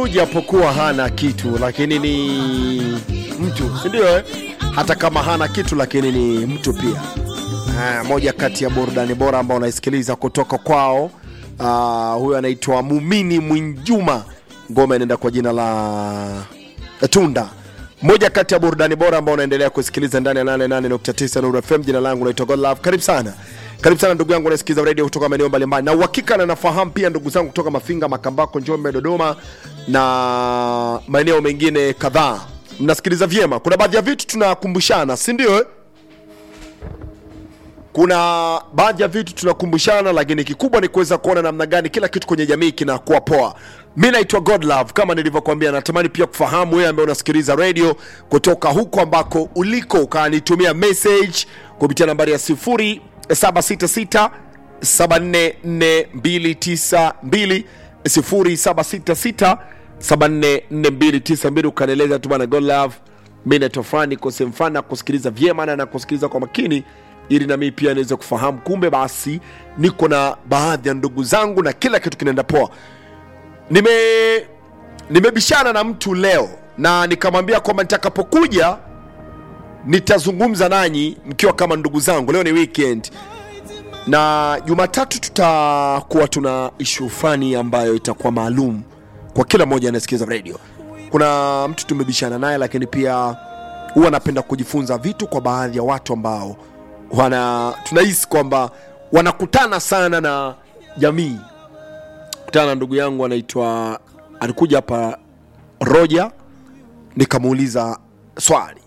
mtu japokuwa hana kitu lakini ni mtu sindio eh? hata kama hana kitu lakini ni mtu pia Ah, moja kati ya burudani bora ambao unaisikiliza kutoka kwao uh, huyo anaitwa mumini mwinjuma ngoma inaenda kwa jina la tunda moja kati ya burudani bora ambao unaendelea kusikiliza ndani ya 88.9 Nuru FM. Jina langu naitwa Godlove. Karibu sana, karibu sana ndugu yangu unasikiliza radio kutoka maeneo mbalimbali, na uhakika na nafahamu pia ndugu zangu kutoka Mafinga, Makambako, Njombe, Dodoma na maeneo mengine kadhaa, mnasikiliza vyema. Kuna baadhi ya vitu tunakumbushana, si ndio? eh? kuna baadhi ya vitu tunakumbushana, lakini kikubwa ni kuweza kuona namna gani kila kitu kwenye jamii kinakuwa poa. Mi naitwa Godlove, kama nilivyokuambia, natamani pia kufahamu wewe ambaye unasikiliza radio kutoka huko ambako uliko, ukanitumia message kupitia nambari ya 0766 744292 0766 744292 ukanieleza tu bana Godlove mi naitwa fulani niko sehemu fulani na kusikiliza vyema na nakusikiliza kwa makini ili na mimi pia niweze kufahamu kumbe basi niko na baadhi ya ndugu zangu na kila kitu kinaenda poa nime nimebishana na mtu leo na nikamwambia kwamba nitakapokuja nitazungumza nanyi mkiwa kama ndugu zangu leo ni weekend na jumatatu tutakuwa tuna ishu fulani ambayo itakuwa maalum kwa kila mmoja anayesikiliza radio kuna mtu tumebishana naye lakini pia huwa anapenda kujifunza vitu kwa baadhi ya watu ambao wana tunahisi kwamba wanakutana sana na jamii kutana na ndugu yangu anaitwa alikuja hapa roja nikamuuliza swali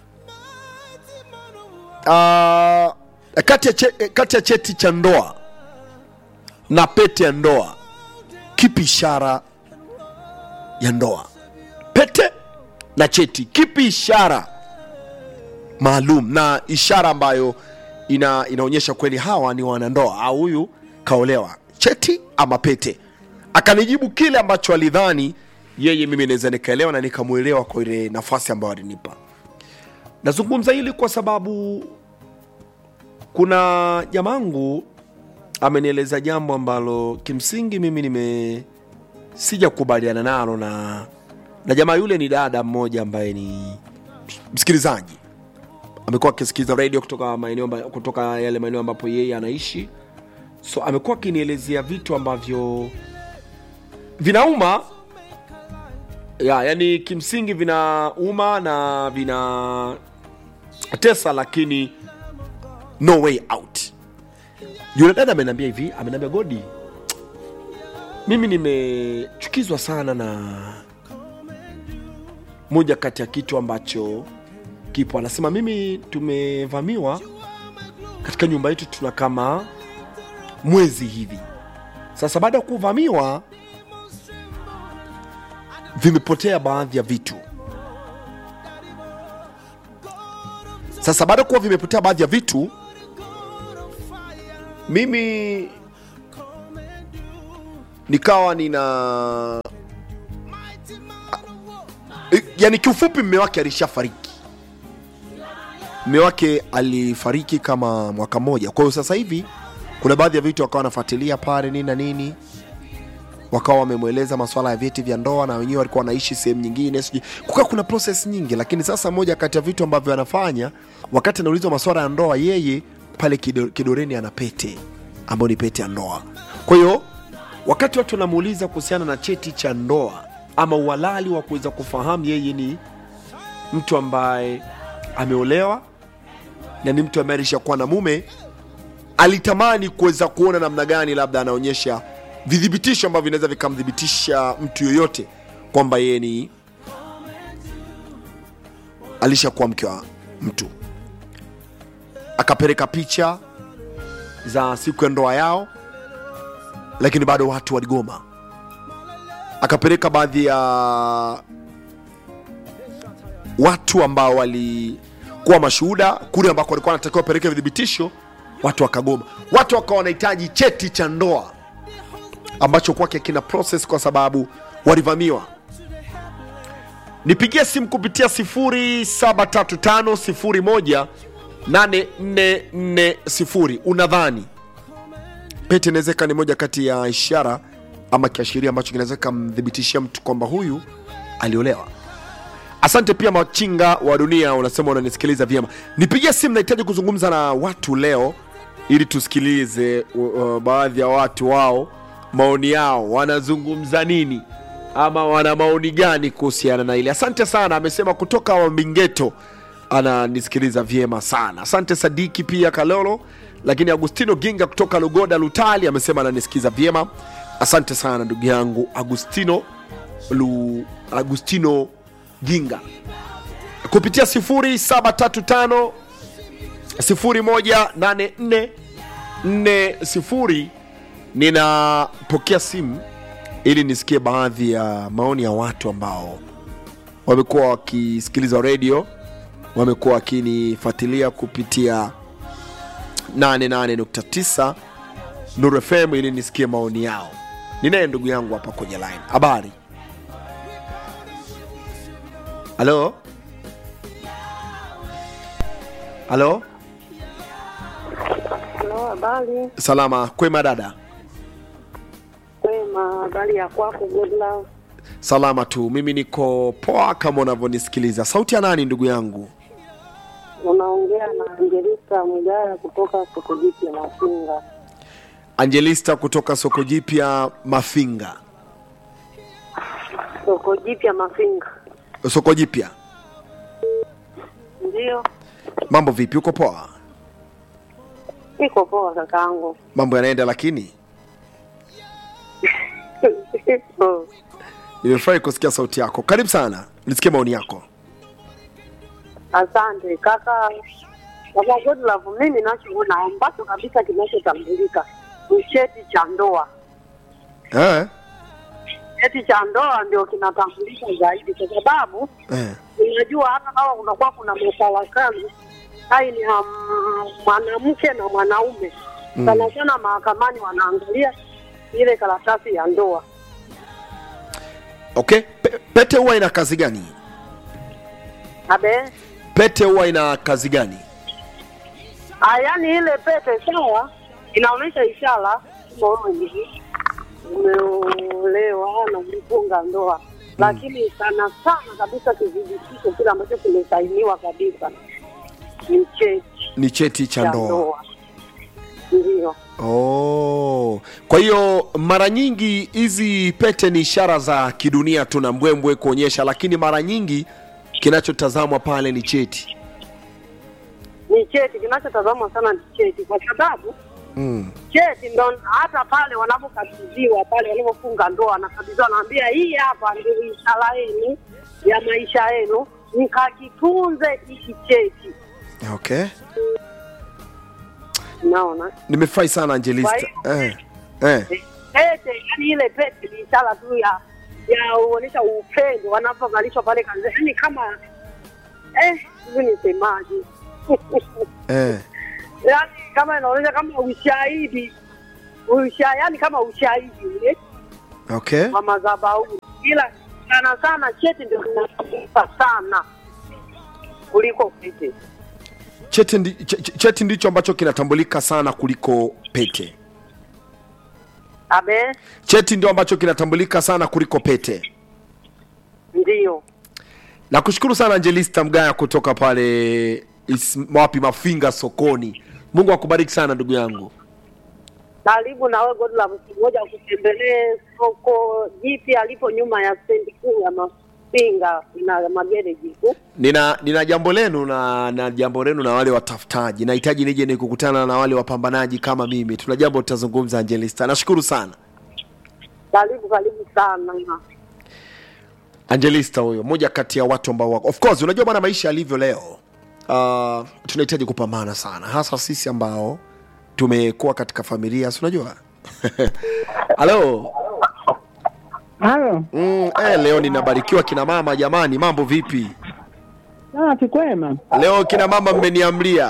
uh, kati, ya che, kati ya cheti cha ndoa na pete ya ndoa kipi ishara ya ndoa pete na cheti kipi ishara maalum na ishara ambayo ina, inaonyesha kweli hawa ni wanandoa au huyu kaolewa cheti ama pete akanijibu kile ambacho alidhani yeye mimi naweza nikaelewa na nikamwelewa kwa ile nafasi ambayo alinipa nazungumza hili kwa sababu kuna jamangu amenieleza jambo ambalo kimsingi mimi nime sijakubaliana nalo na na jamaa yule ni dada mmoja ambaye ni msikilizaji amekuwa akisikiliza radio kutoka maeneo mba- kutoka yale maeneo ambapo yeye anaishi so amekuwa akinielezea vitu ambavyo vinauma ya, yani kimsingi vinauma na vina tesa lakini no way out yule dada ameniambia hivi ameniambia godi mimi nimechukizwa sana na moja kati ya kitu ambacho kipo anasema mimi tumevamiwa katika nyumba yetu tuna kama mwezi hivi sasa baada ya kuvamiwa vimepotea baadhi ya vitu sasa baada ya kuwa vimepotea baadhi ya vitu mimi nikawa nina yani kiufupi mme wake alishafariki mme wake alifariki kama mwaka mmoja kwa hiyo sasa hivi kuna baadhi ya vitu wakawa wanafuatilia pale nini na nini wakawa wamemweleza maswala ya vyeti vya ndoa na wenyewe walikuwa wanaishi sehemu nyingine sijui kukawa kuna proses nyingi lakini sasa moja kati ya vitu ambavyo anafanya wakati anaulizwa maswala ya ndoa yeye pale kido, kidoreni ana pete ambayo ni pete ya ndoa kwa hiyo wakati watu wanamuuliza kuhusiana na cheti cha ndoa ama uhalali wa kuweza kufahamu yeye ni mtu ambaye ameolewa na ni mtu ambaye alishakuwa na mume alitamani kuweza kuona namna gani labda anaonyesha vidhibitisho ambavyo vinaweza vikamthibitisha mtu yoyote kwamba yeye ni alishakuwa mke wa mtu akapeleka picha za siku ya ndoa yao lakini bado watu waligoma akapeleka baadhi ya watu ambao walikuwa mashuhuda kule ambako walikuwa wanatakiwa wapeleke vidhibitisho watu wakagoma watu wakawa wanahitaji cheti cha ndoa ambacho kwake kina process kwa sababu walivamiwa nipigie simu kupitia 073501 8440 unadhani pete inawezeka ni moja kati ya ishara ama kiashiria ambacho kinaweza kamthibitishia mtu kwamba huyu aliolewa asante pia machinga wa dunia unasema unanisikiliza vyema nipigie simu nahitaji kuzungumza na watu leo ili tusikilize uh, uh, baadhi ya watu wao maoni yao wanazungumza nini ama wana maoni gani kuhusiana na ile asante sana amesema kutoka wambingeto ananisikiliza vyema sana asante sadiki pia kalolo lakini agustino ginga kutoka lugoda lutali amesema ananisikiza vyema asante sana ndugu yangu agustino Lu, agustino ginga kupitia 0735 018440 ninapokea simu ili nisikie baadhi ya maoni ya watu ambao wamekuwa wakisikiliza redio wamekuwa wakinifuatilia kupitia 88.9 Nuru FM ili nisikie maoni yao. Ninaye ndugu yangu hapa kwenye line. Habari? Halo? Halo? Halo, habari Salama, kwema dada? kwema. Habari ya kwako? Good love. Salama tu, mimi niko poa kama unavyonisikiliza. Sauti ya nani ndugu yangu? Unaongea na Angelista Mgaya kutoka soko jipya Mafinga. Angelista kutoka soko jipya Mafinga. Soko jipya Mafinga, Soko jipya, ndio mambo vipi? Uko poa? iko poa kakaangu. Mambo yanaenda, lakini Oh, nimefurahi kusikia sauti yako. Karibu sana, nisikie maoni yako. Asante kaka. Kaka Good love, mimi nachoona ambacho kabisa kinachotambulika ni cheti cha ndoa. Eh? Cheti cha ndoa ndio kinatambulika zaidi, kwa sababu Eh. unajua hata kama kunakuwa kuna mafarakano hai ni ya m- mwanamke na mwanaume Mm. sana sana mahakamani wanaangalia ile karatasi ya ndoa Okay, Pe- pete huwa ina kazi gani? abe Pete huwa ina kazi gani? Ah, yaani ile pete sawa inaonyesha ishara kama wewe ni umeolewa na umefunga ndoa lakini sana sana kabisa kidhibitisho kile ambacho kimesainiwa kabisa ni cheti Ni cheti cha cha ndoa. ndoa ndio Oh, kwa hiyo mara nyingi hizi pete ni ishara za kidunia tu na mbwembwe kuonyesha, lakini mara nyingi kinachotazamwa pale ni cheti. ni cheti kinachotazamwa sana ni cheti kwa sababu Mm. cheti ndo hata pale wanapokabidhiwa pale wanapofunga ndoa wanakabidhiwa wanaambia hii hapa ndio ishara yenu ya maisha yenu mkakitunze hiki cheti Okay, unaona nimefurahi sana Angelista. Kwa Eh. Eh. pete yani ile pete ni ishara tu ya ya uonyesha upendo wanapovalishwa pale kanisa yani kama eh hivi nisemaje Eh. yani kama inaonyesha kama ushahidi usha yani kama ushahidi ule Okay. wa madhabahu, ila sana sana cheti ndio kinatumika sana kuliko pete. Cheti, ndi, ch ch- cheti ndicho ambacho kinatambulika sana kuliko pete. Abe, Cheti ndio ambacho kinatambulika sana kuliko pete. ndio Nakushukuru sana Angelista Mgaya kutoka pale is, wapi Mafinga sokoni. Mungu akubariki sana ndugu yangu. karibu na wewe Godlove, siku moja kutembelee soko jipya alipo nyuma ya stendi kuu ya Mafinga na magereji tu. Nina nina jambo lenu na na jambo lenu na wale watafutaji. Nahitaji nije nikukutana na wale wapambanaji kama mimi. Tuna jambo tutazungumza Angelista. Nashukuru sana. Karibu karibu sana. Angelista huyo, moja kati ya watu ambao wako. Of course, unajua bwana maisha yalivyo leo. Uh, tunahitaji kupambana sana hasa sisi ambao tumekuwa katika familia, si unajua? Halo. Halo, Mm, eh, leo ninabarikiwa kina mama jamani, mambo vipi? ah, kikwema. Leo kina mama mmeniamlia.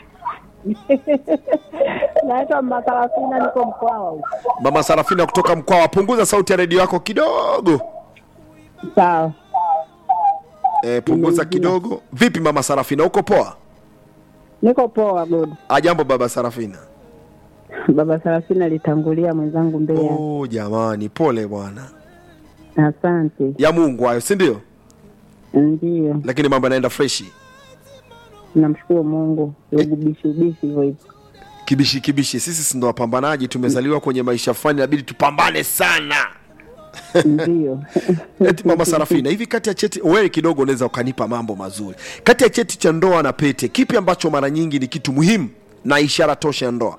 Naitwa Makarafina, niko Mkwawa huko. Mama Sarafina kutoka Mkwawa, punguza sauti ya redio yako kidogo. Sawa, Eh, punguza kidogo. Vipi mama Sarafina, uko poa? niko poa. Good, Ajambo baba Sarafina. Baba Sarafina alitangulia mwenzangu Mbeya. oh, jamani pole bwana Asante. ya mungu hayo si ndio Ndiyo, lakini mambo yanaenda freshi namshukuru Mungu. Ubishi ubishi hivyo hivyo. kibishi kibishi sisi si ndo wapambanaji tumezaliwa kwenye maisha fulani inabidi tupambane sana Ndiyo. eti mama sarafina hivi kati ya cheti wewe kidogo unaweza ukanipa mambo mazuri kati ya cheti cha ndoa na pete kipi ambacho mara nyingi ni kitu muhimu na ishara tosha ya ndoa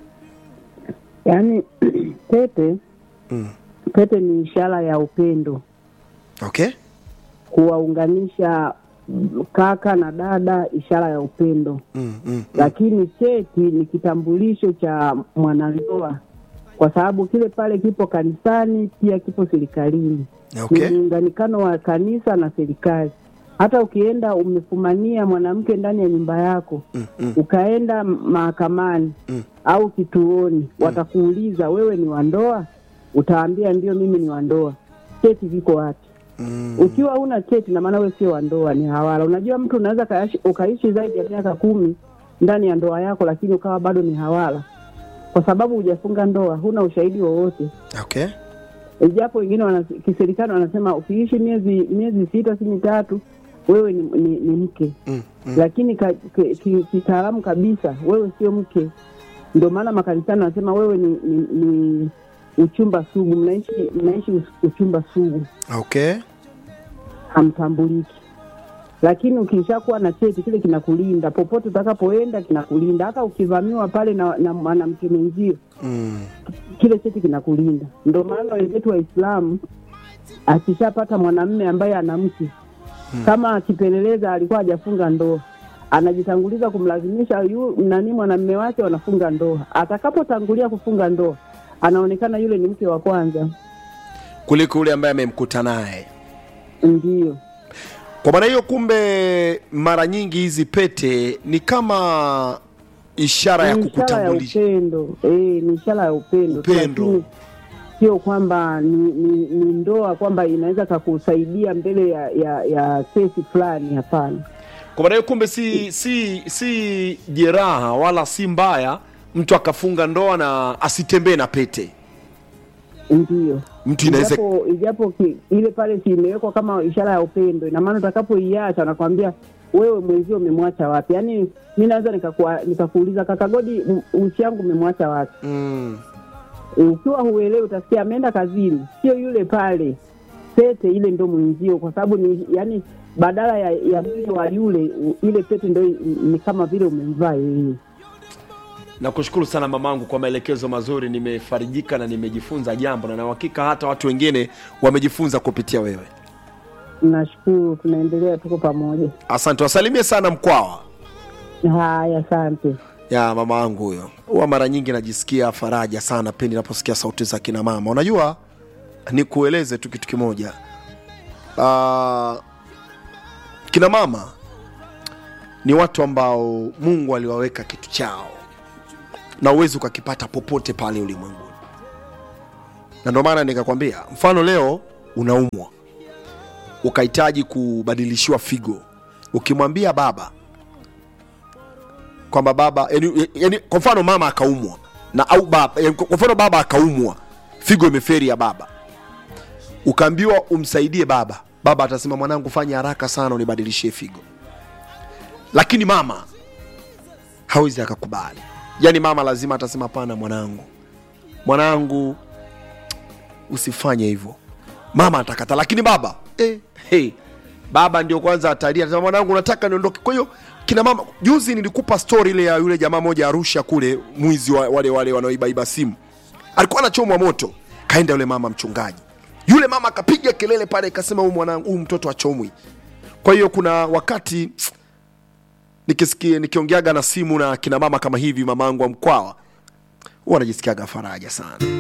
Yaani pete pete ni ishara ya upendo, okay kuwaunganisha kaka na dada, ishara ya upendo. mm, mm. Lakini cheti ni kitambulisho cha mwanandoa, kwa sababu kile pale kipo kanisani, pia kipo serikalini. okay ni muunganikano wa kanisa na serikali. Hata ukienda umefumania mwanamke ndani ya nyumba yako mm, mm. ukaenda mahakamani Mm. au kituoni, watakuuliza wewe ni wa ndoa, utaambia ndio, mimi ni wa ndoa. Cheti viko wapi? Mm. Ukiwa una cheti, na maana wewe sio wa ndoa, ni hawala. Unajua, mtu unaweza kaishi- ukaishi zaidi ya miaka kumi ndani ya ndoa yako, lakini ukawa bado ni hawala, kwa sababu hujafunga ndoa, huna ushahidi wowote okay japo wengine wana, kiserikali wanasema ukiishi miezi miezi sita si mitatu wewe ni, ni, ni mke mm, mm. lakini ka- ki- ki- kitaalamu kabisa wewe sio mke. Ndio maana makanisani wanasema wewe ni, ni, ni uchumba sugu, mnaishi mnaishi us- uchumba sugu, okay hamtambuliki. Lakini ukishakuwa na cheti kile kinakulinda popote utakapoenda, kinakulinda hata ukivamiwa pale na, na mwanamke mwenzio mm. kile cheti kinakulinda. Ndio maana wenzetu Waislamu akishapata mwanamme ambaye ana mke kama akipeleleza alikuwa hajafunga ndoa, anajitanguliza kumlazimisha yu nani mwanamme wake wanafunga ndoa. Atakapotangulia kufunga ndoa, anaonekana yule ni mke wa kwanza. kuliko yule ambaye amemkuta naye Ndiyo, kwa maana hiyo kumbe mara nyingi hizi pete ni kama ishara ya ni ishara ya kukutambulisha upendo eh, ni ishara ya upendo, tu, Upendo. lakini sio kwamba ni, ni, ni ndoa kwamba inaweza kakusaidia mbele ya, ya, ya kesi fulani. Hapana. kwa maana hiyo kumbe si si si jeraha wala si mbaya mtu akafunga ndoa na asitembee na pete Ndiyo, mtu inaweza ijapo ijapo ki, ile pale si imewekwa kama ishara ya upendo, ina maana utakapoiacha nakwambia wewe mwenzio umemwacha wapi? Yaani mi naweza nikakua- nikakuuliza kaka Godi, m- uchi yangu umemwacha wapi? mm. Ukiwa huelewi utasikia ameenda kazini, sio yule pale. Pete ile ndo mwenzio, kwa sababu ni yani, badala ya, ya mwili wa yule u- ile pete ndo i- ni kama vile umemvaa yeye. nakushukuru sana mamangu kwa maelekezo mazuri nimefarijika na nimejifunza jambo na na uhakika hata watu wengine wamejifunza kupitia wewe Nashukuru, tunaendelea, tuko pamoja. asante wasalimie sana mkwawa Haya, asante. ya mama yangu huyo huwa mara nyingi najisikia faraja sana pindi naposikia sauti za kina mama unajua nikueleze tu kitu kimoja uh, kina mama ni watu ambao mungu aliwaweka kitu chao na uwezi ukakipata popote pale ulimwenguni na ndio maana nikakwambia mfano leo unaumwa ukahitaji kubadilishiwa figo ukimwambia baba kwamba baba yani, yani, kwa mfano mama akaumwa na au baba yani, kwa mfano baba akaumwa figo imeferi ya baba ukaambiwa umsaidie baba baba atasema mwanangu fanya haraka sana unibadilishie figo lakini mama hawezi akakubali yani mama lazima atasema hapana mwanangu mwanangu usifanye hivyo mama atakata lakini baba eh, hey, baba ndio kwanza atalia atasema mwanangu nataka niondoke kwa hiyo kina mama juzi nilikupa story ile ya yule jamaa moja arusha kule mwizi wa, wale wale wanaoibaiba simu alikuwa anachomwa moto kaenda yule mama mchungaji yule mama akapiga kelele pale akasema huyu mwanangu huyu mtoto achomwi kwa hiyo kuna wakati nikisikia nikiongeaga na simu na kina mama kama hivi mamangu wa mkwawa huwa najisikiaga faraja sana